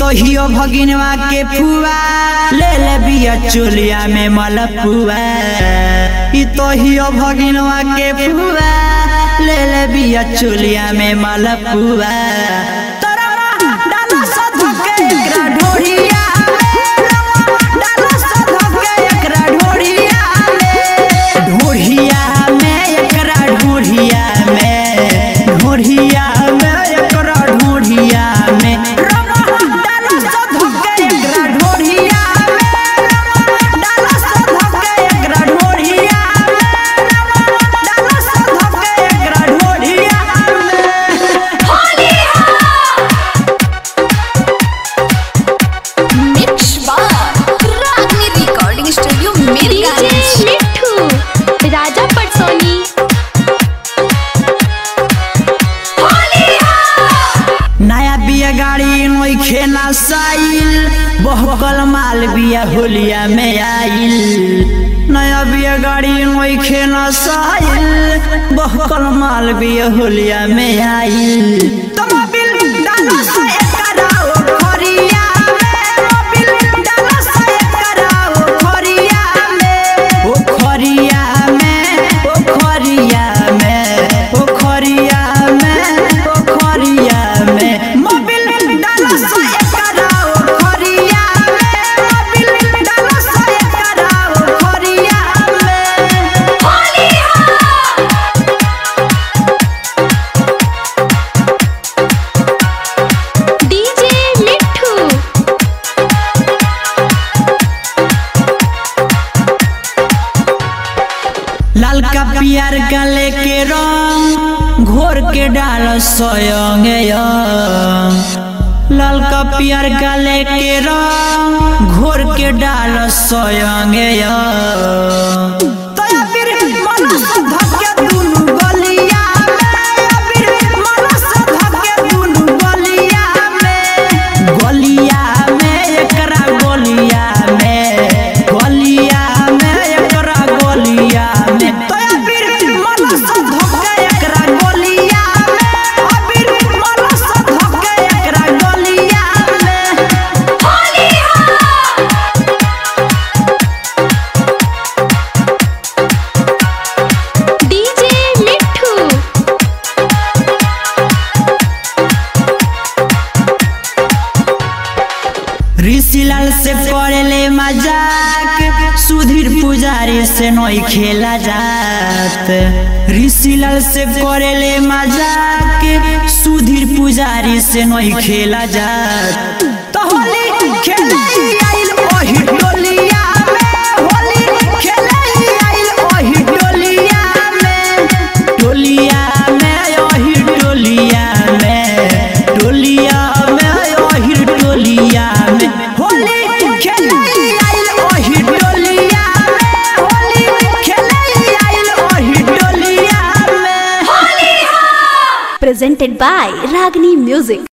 तोहियो भगिनवा के फुआ ले ले बिया चोलिया में मलपुआ ई तोहियो भगिनवा के फुआ ले ले बिया चोलिया में मलपुआ तोरा डाला सा धके एकरा ढोरिया डाला सा धके एकरा ढोरिया ढोरिया में एकरा ढोरिया में ढोरिया में एकरा ढोरिया में रमा डाला सा धके एकरा ढोरिया में डाला सा धके एकरा ढोरिया में डाला सा धके एकरा ढोरिया में मिक्स बार रागनी रिकॉर्डिंग स्टूडियो मेरी डीजे मिठू राजा पटसोनी नया बिया गाड़ी नोखे ना साइल बहकल माल बिया होलिया में आइल नया बिया गाड़ी नोखे ना साइल बहकल माल बिया होलिया में आइल तुम बिल डालो से कराओ खरिया में बिल डालो से कराओ खरिया में ओ खरिया में ओ खरिया में ओ खरिया में ओ खरिया में मोबिल डालो से कराओ खरिया में मोबिल डालो से कराओ खरिया में डीजे मिठू लाल का पियर गले के रंग घोर के डाल सोयंग लाल का पियर गले के रंग घोर के डाल सोयंग गलिया में एकरा गलिया में गलिया में एकरा गलिया में तोया फिर मनस धके एकरा गलिया में अबीर मनस धके एकरा गलिया में डीजे मिठू ऋषिलाल से करेले मजाक सुधीर पुजारी से नई खेला जात ऋषिलाल से करेले मजाक सुधीर पुजारी से नई खेला जात तो होली खेले आइल ओही टोलिया में होली खेले आइल ओही टोलिया में टोलिया में ओही टोलिया में टोलिया में ओही टोलिया में होली खेले आइल ओही टोलिया में होली खेले आइल ओही टोलिया में presented by Ragni Music